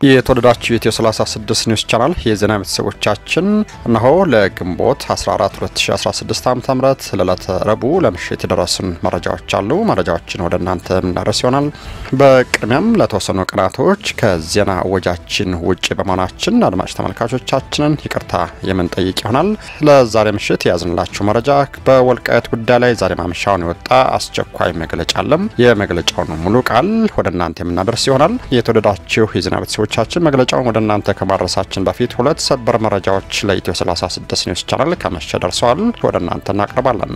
የተወደዳችሁ የኢትዮ 36 ኒውስ ቻናል የዜና ቤተሰቦቻችን እነሆ ለግንቦት 14 2016 ዓ ም ለዕለተ ረቡዕ ለምሽት የደረሱን መረጃዎች አሉ። መረጃዎችን ወደ እናንተ የምናደርስ ይሆናል። በቅድሚያም ለተወሰኑ ቀናቶች ከዜና እወጃችን ውጭ በመሆናችን አድማጭ ተመልካቾቻችንን ይቅርታ የምንጠይቅ ይሆናል። ለዛሬ ምሽት የያዝንላችሁ መረጃ በወልቃየት ጉዳይ ላይ ዛሬ ማምሻውን የወጣ አስቸኳይ መግለጫ አለም። የመግለጫውን ሙሉ ቃል ወደ እናንተ የምናደርስ ይሆናል። የተወደዳችሁ የዜና ቤተሰቦች ቻችን መግለጫውን ወደ እናንተ ከማድረሳችን በፊት ሁለት ሰበር መረጃዎች ለኢትዮ 36 ኒውስ ቻናል ከመሸ ደርሰዋል። ወደ እናንተ እናቀርባለን።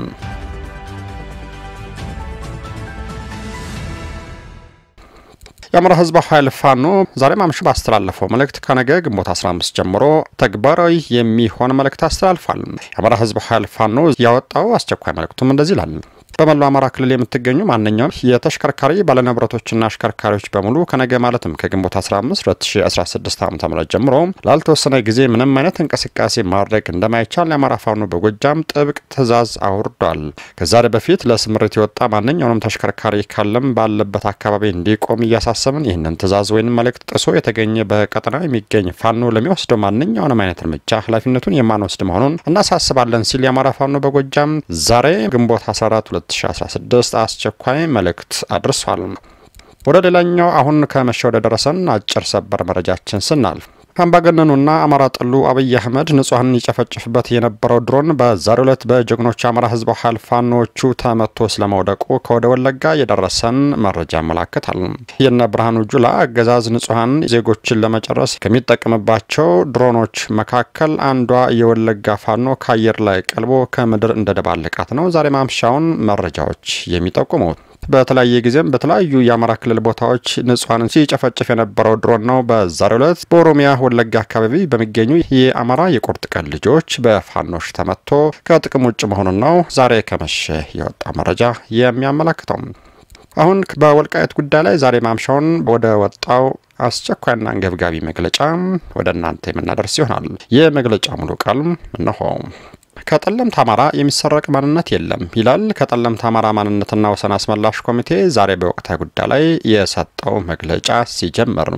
የአማራ ሕዝብ ኃይል ፋኖ ዛሬ ማምሹ ባስተላለፈው መልእክት ከነገ ግንቦት 15 ጀምሮ ተግባራዊ የሚሆን መልእክት አስተላልፏል። የአማራ ሕዝብ ኃይል ፋኖ ያወጣው አስቸኳይ መልእክቱም እንደዚህ ይላል። በመላው አማራ ክልል የምትገኙ ማንኛውም የተሽከርካሪ ባለንብረቶችና አሽከርካሪዎች በሙሉ ከነገ ማለትም ከግንቦት 15 2016 ዓ ም ጀምሮ ላልተወሰነ ጊዜ ምንም አይነት እንቅስቃሴ ማድረግ እንደማይቻል የአማራ ፋኖ በጎጃም ጥብቅ ትዕዛዝ አውርዷል። ከዛሬ በፊት ለስምሪት የወጣ ማንኛውንም ተሽከርካሪ ካለም ባለበት አካባቢ እንዲቆም እያሳሰብን ይህንን ትዕዛዝ ወይም መልእክት ጥሶ የተገኘ በቀጠናው የሚገኝ ፋኖ ለሚወስደው ማንኛውንም አይነት እርምጃ ኃላፊነቱን የማንወስድ መሆኑን እናሳስባለን ሲል የአማራ ፋኖ በጎጃም ዛሬ ግንቦት 14 2016 አስቸኳይ መልእክት አድርሷል። ወደ ሌላኛው አሁን ከመሸ ወደ ደረሰን አጭር ሰበር መረጃችን ስናልፍ አምባገነኑና አማራ ጠሉ አብይ አህመድ ንጹሐንን ይጨፈጭፍበት የነበረው ድሮን በዛሬው ዕለት በጀግኖች አማራ ህዝብ ኃይል ፋኖቹ ተመቶ ስለመውደቁ ከወደ ወለጋ የደረሰን መረጃ ያመላክታል። የነ ብርሃኑ ጁላ አገዛዝ ንጹሐን ዜጎችን ለመጨረስ ከሚጠቀምባቸው ድሮኖች መካከል አንዷ የወለጋ ፋኖ ከአየር ላይ ቀልቦ ከምድር እንደደባለቃት ነው ዛሬ ማምሻውን መረጃዎች የሚጠቁሙት። በተለያየ ጊዜም በተለያዩ የአማራ ክልል ቦታዎች ንጹሐንን ሲጨፈጭፍ የነበረው ድሮን ነው በዛሬው ዕለት በኦሮሚያ ወለጋ አካባቢ በሚገኙ የአማራ የቁርጥ ቀን ልጆች በፋኖች ተመቶ ከጥቅም ውጭ መሆኑን ነው ዛሬ ከመሸ የወጣ መረጃ የሚያመላክተው። አሁን በወልቃየት ጉዳይ ላይ ዛሬ ማምሻውን ወደ ወጣው አስቸኳይና አንገብጋቢ መግለጫ ወደ እናንተ የምናደርስ ይሆናል። የመግለጫ ሙሉ ቃል እነሆ። ከጠለምት አማራ የሚሰረቅ ማንነት የለም ይላል። ከጠለምት አማራ ማንነትና ወሰን አስመላሽ ኮሚቴ ዛሬ በወቅታዊ ጉዳይ ላይ የሰጠው መግለጫ ሲጀምር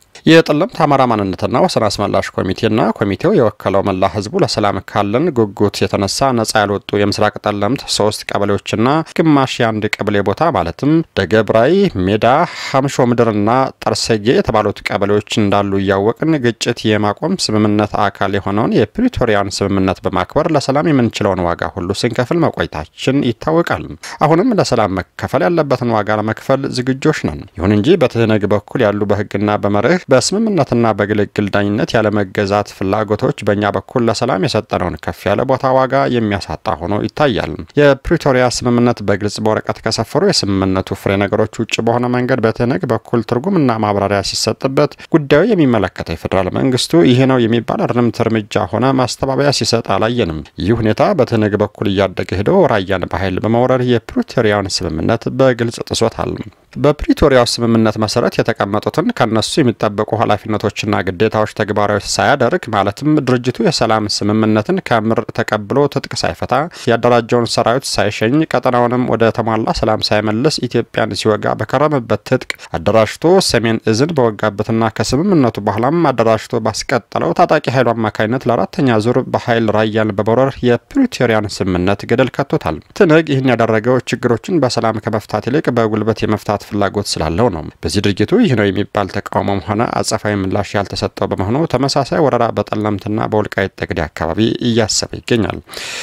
የጠለምት አማራ ማንነትና ወሰን አስመላሽ ኮሚቴና ኮሚቴው የወከለው መላ ሕዝቡ ለሰላም ካለን ጉጉት የተነሳ ነጻ ያልወጡ የምስራቅ ጠለምት ሶስት ቀበሌዎችና ግማሽ የአንድ ቀበሌ ቦታ ማለትም ደገብራይ፣ ሜዳ፣ ሀምሾ ምድርና ጠርሰጌ የተባሉት ቀበሌዎች እንዳሉ እያወቅን ግጭት የማቆም ስምምነት አካል የሆነውን የፕሪቶሪያን ስምምነት በማክበር ለሰላም የምንችለውን ዋጋ ሁሉ ስንከፍል መቆየታችን ይታወቃል። አሁንም ለሰላም መከፈል ያለበትን ዋጋ ለመክፈል ዝግጆች ነን። ይሁን እንጂ በትህነግ በኩል ያሉ በህግና በመርህ በስምምነትና በግልግል ዳኝነት ያለመገዛት ፍላጎቶች በእኛ በኩል ለሰላም የሰጠነውን ከፍ ያለ ቦታ ዋጋ የሚያሳጣ ሆኖ ይታያል። የፕሪቶሪያ ስምምነት በግልጽ በወረቀት ከሰፈሩ የስምምነቱ ፍሬ ነገሮች ውጭ በሆነ መንገድ በትህነግ በኩል ትርጉምና ማብራሪያ ሲሰጥበት ጉዳዩ የሚመለከተው የፌዴራል መንግስቱ ይህ ነው የሚባል እርምት እርምጃ ሆነ ማስተባበያ ሲሰጥ አላየንም። ይህ ሁኔታ በትህነግ በኩል እያደገ ሄዶ ራያን በኃይል በመውረር የፕሪቶሪያን ስምምነት በግልጽ ጥሶታል። በፕሪቶሪያው ስምምነት መሰረት የተቀመጡትን ከነሱ የሚጠበቁ ኃላፊነቶችና ግዴታዎች ተግባራዊ ሳያደርግ ማለትም ድርጅቱ የሰላም ስምምነትን ከምር ተቀብሎ ትጥቅ ሳይፈታ ያደራጀውን ሰራዊት ሳይሸኝ ቀጠናውንም ወደ ተሟላ ሰላም ሳይመልስ ኢትዮጵያን ሲወጋ በከረመበት ትጥቅ አደራጅቶ ሰሜን እዝን በወጋበትና ከስምምነቱ በኋላም አደራጅቶ ባስቀጠለው ታጣቂ ኃይሉ አማካኝነት ለአራተኛ ዙር በኃይል ራያን በመውረር የፕሪቶሪያን ስምምነት ገደል ከቶታል። ትንግ ይህን ያደረገው ችግሮችን በሰላም ከመፍታት ይልቅ በጉልበት የመፍታት ፍላጎት ስላለው ነው። በዚህ ድርጊቱ ይህ ነው የሚባል ተቃውሞም ሆነ አጸፋዊ ምላሽ ያልተሰጠው በመሆኑ ተመሳሳይ ወረራ በጠለምትና በወልቃይት ጠገዴ አካባቢ እያሰበ ይገኛል።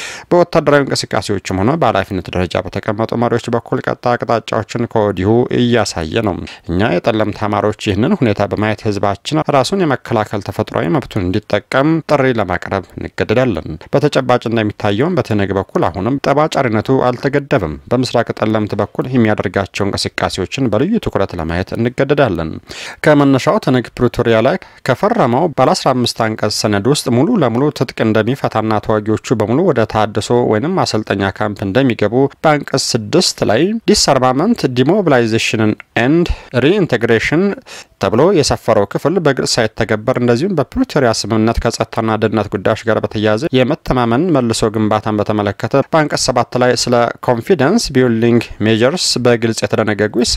በወታደራዊ እንቅስቃሴዎችም ሆነ በኃላፊነት ደረጃ በተቀመጡ መሪዎች በኩል ቀጣይ አቅጣጫዎችን ከወዲሁ እያሳየ ነው። እኛ የጠለምት ተማሪዎች ይህንን ሁኔታ በማየት ህዝባችን ራሱን የመከላከል ተፈጥሯዊ መብቱን እንዲጠቀም ጥሪ ለማቅረብ እንገደዳለን። በተጨባጭ እንደሚታየውም በትህነግ በኩል አሁንም ጠባጫሪነቱ አልተገደበም። በምስራቅ ጠለምት በኩል የሚያደርጋቸው እንቅስቃሴዎችን በልዩ ትኩረት ለማየት እንገደዳለን። ከመነሻው ትህነግ ፕሪቶሪያ ላይ ከፈረመው ባለ 15 አንቀጽ ሰነድ ውስጥ ሙሉ ለሙሉ ትጥቅ እንደሚፈታና ተዋጊዎቹ በሙሉ ወደ ታድሶ ወይም ማሰልጠኛ ካምፕ እንደሚገቡ በአንቀጽ ስድስት ላይ ዲስአርማመንት ዲሞቢላይዜሽንን ኤንድ ሪኢንቴግሬሽን ተብሎ የሰፈረው ክፍል በግልጽ ሳይተገበር እንደዚሁም በፕሪቶሪያ ስምምነት ከጸጥታና ደህንነት ጉዳዮች ጋር በተያያዘ የመተማመን መልሶ ግንባታን በተመለከተ በአንቀጽ ሰባት ላይ ስለ ኮንፊደንስ ቢልዲንግ ሜጀርስ በግልጽ የተደነገጉ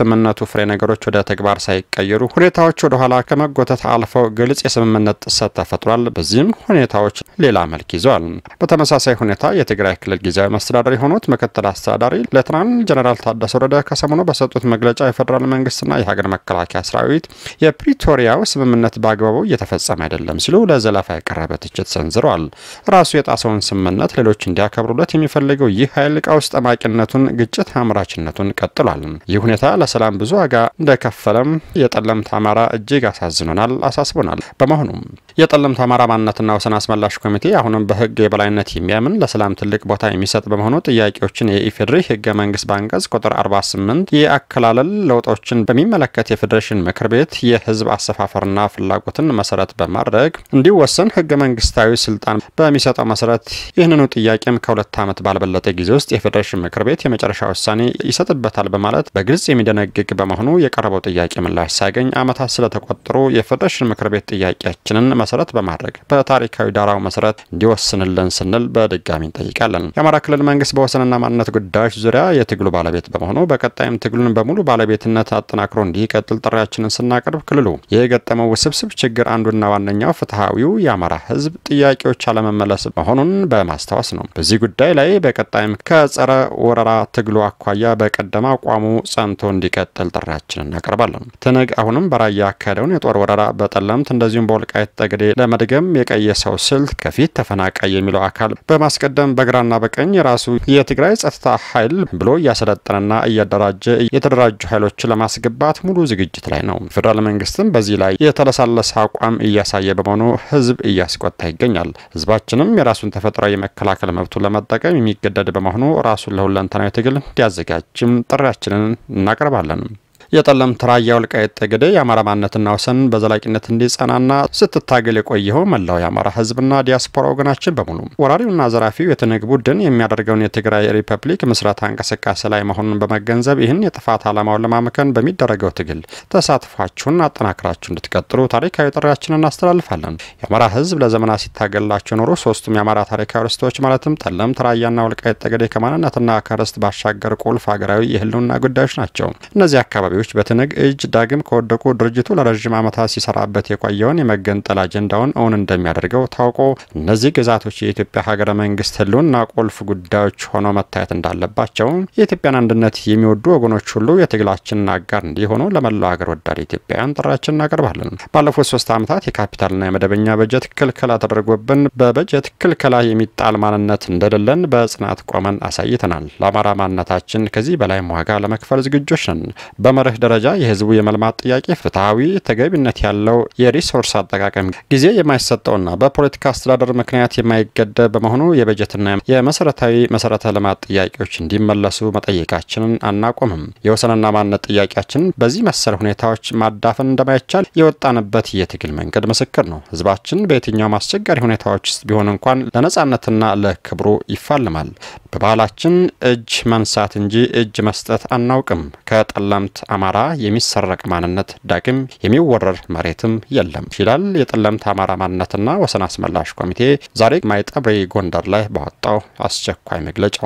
የስምምነቱ ፍሬ ነገሮች ወደ ተግባር ሳይቀየሩ ሁኔታዎች ወደ ኋላ ከመጎተት አልፈው ግልጽ የስምምነት ጥሰት ተፈጥሯል። በዚህም ሁኔታዎች ሌላ መልክ ይዘዋል። በተመሳሳይ ሁኔታ የትግራይ ክልል ጊዜያዊ መስተዳደር የሆኑት ምክትል አስተዳዳሪ ሌተናንት ጀኔራል ታደሰ ወረደ ከሰሞኑ በሰጡት መግለጫ የፌዴራል መንግስትና የሀገር መከላከያ ሰራዊት የፕሪቶሪያው ስምምነት በአግባቡ እየተፈጸመ አይደለም ሲሉ ለዘለፋ የቀረበ ትችት ሰንዝረዋል። ራሱ የጣሰውን ስምምነት ሌሎች እንዲያከብሩለት የሚፈልገው ይህ ኃይል ቀውስ ጠማቂነቱን፣ ግጭት አምራችነቱን ቀጥሏል። ይህ ሁኔታ ለሰላም ብዙ ዋጋ እንደከፈለም የጠለምት አማራ እጅግ አሳዝኖናል፣ አሳስቦናል። በመሆኑም የጠለምት አማራ ማንነትና ወሰን አስመላሽ ኮሚቴ አሁንም በህግ የበላይነት የሚያምን ለሰላም ትልቅ ቦታ የሚሰጥ በመሆኑ ጥያቄዎችን የኢፌዴሪ ህገ መንግስት በአንቀጽ ቁጥር 48 የአከላለል ለውጦችን በሚመለከት የፌዴሬሽን ምክር ቤት የህዝብ አሰፋፈርና ፍላጎትን መሰረት በማድረግ እንዲወሰን ህገ መንግስታዊ ስልጣን በሚሰጠው መሰረት ይህንኑ ጥያቄም ከሁለት ዓመት ባልበለጠ ጊዜ ውስጥ የፌዴሬሽን ምክር ቤት የመጨረሻ ውሳኔ ይሰጥበታል በማለት በግልጽ የሚደነግግ በመሆኑ የቀረበው ጥያቄ ምላሽ ሳያገኝ ዓመታት ስለተቆጠሩ የፌዴሬሽን ምክር ቤት ጥያቄያችንን መሰረት በማድረግ በታሪካዊ ዳራው መሰረት እንዲወስንልን ስንል በድጋሚ እንጠይቃለን። የአማራ ክልል መንግስት በወሰንና ማንነት ጉዳዮች ዙሪያ የትግሉ ባለቤት በመሆኑ በቀጣይም ትግሉን በሙሉ ባለቤትነት አጠናክሮ እንዲቀጥል ጥሪያችንን ስናቀርብ ክልሉ የገጠመው ውስብስብ ችግር አንዱና ዋነኛው ፍትሐዊው የአማራ ህዝብ ጥያቄዎች አለመመለስ መሆኑን በማስታወስ ነው። በዚህ ጉዳይ ላይ በቀጣይም ከጸረ ወረራ ትግሉ አኳያ በቀደመ አቋሙ ጸንቶ እንዲቀጥል ጥሪያችንን እናቀርባለን። ትነግ አሁንም በራያ ያካሄደውን የጦር ወረራ በጠለምት እንደዚሁም በወልቃይት ጠገዴ ለመድገም የቀየሰው ስልት ከፊት ተፈናቃይ የሚለው አካል በማስቀደም በግራና በቀኝ የራሱ የትግራይ ጸጥታ ኃይል ብሎ እያሰለጠነና እያደራጀ የተደራጁ ኃይሎችን ለማስገባት ሙሉ ዝግጅት ላይ ነው። ፌዴራል መንግስትም በዚህ ላይ የተለሳለሰ አቋም እያሳየ በመሆኑ ህዝብ እያስቆጣ ይገኛል። ህዝባችንም የራሱን ተፈጥሯዊ የመከላከል መብቱን ለመጠቀም የሚገደድ በመሆኑ ራሱን ለሁለንተናዊ ትግል እንዲያዘጋጅም ጥሪያችንን እናቀርባለን። የጠለምት ራያ ወልቃይት ጠገዴ የአማራ ማንነትና ወሰን በዘላቂነት እንዲጸናና ስትታገል የቆየው መላው የአማራ ህዝብና ዲያስፖራ ወገናችን በሙሉ ወራሪውና ዘራፊው የትንግ ቡድን የሚያደርገውን የትግራይ ሪፐብሊክ ምስረታ እንቅስቃሴ ላይ መሆኑን በመገንዘብ ይህን የጥፋት ዓላማውን ለማመከን በሚደረገው ትግል ተሳትፏችሁን አጠናክራችሁ እንድትቀጥሉ ታሪካዊ ጥሪያችንን እናስተላልፋለን። የአማራ ህዝብ ለዘመናት ሲታገላቸው የኖሩ ሶስቱም የአማራ ታሪካዊ ርስቶች ማለትም ጠለምት፣ ራያና ወልቃይት ጠገዴ ከማንነትና ከርስት ባሻገር ቁልፍ ሀገራዊ የህልውና ጉዳዮች ናቸው። እነዚህ አካባቢዎች በትንግ እጅ ዳግም ከወደቁ ድርጅቱ ለረዥም ዓመታት ሲሰራበት የቆየውን የመገንጠል አጀንዳውን እውን እንደሚያደርገው ታውቆ እነዚህ ግዛቶች የኢትዮጵያ ሀገረ መንግስት ህልውና ቁልፍ ጉዳዮች ሆነው መታየት እንዳለባቸው የኢትዮጵያን አንድነት የሚወዱ ወገኖች ሁሉ የትግላችንን አጋር እንዲሆኑ ለመላው ሀገር ወዳድ ኢትዮጵያውያን ጥሪያችንን እናቀርባለን። ባለፉት ሶስት ዓመታት የካፒታልና የመደበኛ በጀት ክልከላ ተደርጎብን በበጀት ክልከላ የሚጣል ማንነት እንደሌለን በጽናት ቆመን አሳይተናል። ለአማራ ማንነታችን ከዚህ በላይም ዋጋ ለመክፈል ዝግጆች ነን። በመርህ ደረጃ የህዝቡ የመልማት ጥያቄ ፍትሐዊ፣ ተገቢነት ያለው የሪሶርስ አጠቃቀም ጊዜ የማይሰጠውና በፖለቲካ አስተዳደር ምክንያት የማይገደብ በመሆኑ የበጀትና የመሰረታዊ መሰረተ ልማት ጥያቄዎች እንዲመለሱ መጠየቃችንን አናቆምም። የወሰንና ማንነት ጥያቄያችን በዚህ መሰል ሁኔታዎች ማዳፈን እንደማይቻል የወጣንበት የትግል መንገድ ምስክር ነው። ህዝባችን በየትኛውም አስቸጋሪ ሁኔታዎች ውስጥ ቢሆን እንኳን ለነጻነትና ለክብሩ ይፋልማል። በባህላችን እጅ መንሳት እንጂ እጅ መስጠት አናውቅም። ከጠለምት አማራ የሚሰረቅ ማንነት ዳግም የሚወረር መሬትም የለም ይላል የጠለምት አማራ ማንነትና ወሰን አስመላሽ ኮሚቴ ዛሬ ማይጠብሪ ጎንደር ላይ ባወጣው አስቸኳይ መግለጫው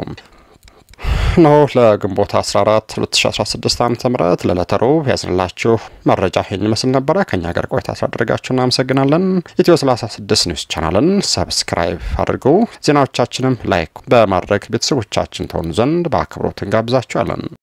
ነው። ለግንቦት 14 2016 ዓ ም ለዕለተ ሮብ ያዝንላችሁ መረጃ ይህን ይመስል ነበረ። ከእኛ ጋር ቆይታ ስላደረጋችሁ እናመሰግናለን። ኢትዮ 36 ኒውስ ቻናልን ሰብስክራይብ አድርጉ። ዜናዎቻችንም ላይክ በማድረግ ቤተሰቦቻችን ተሆኑ ዘንድ በአክብሮት እንጋብዛችኋለን።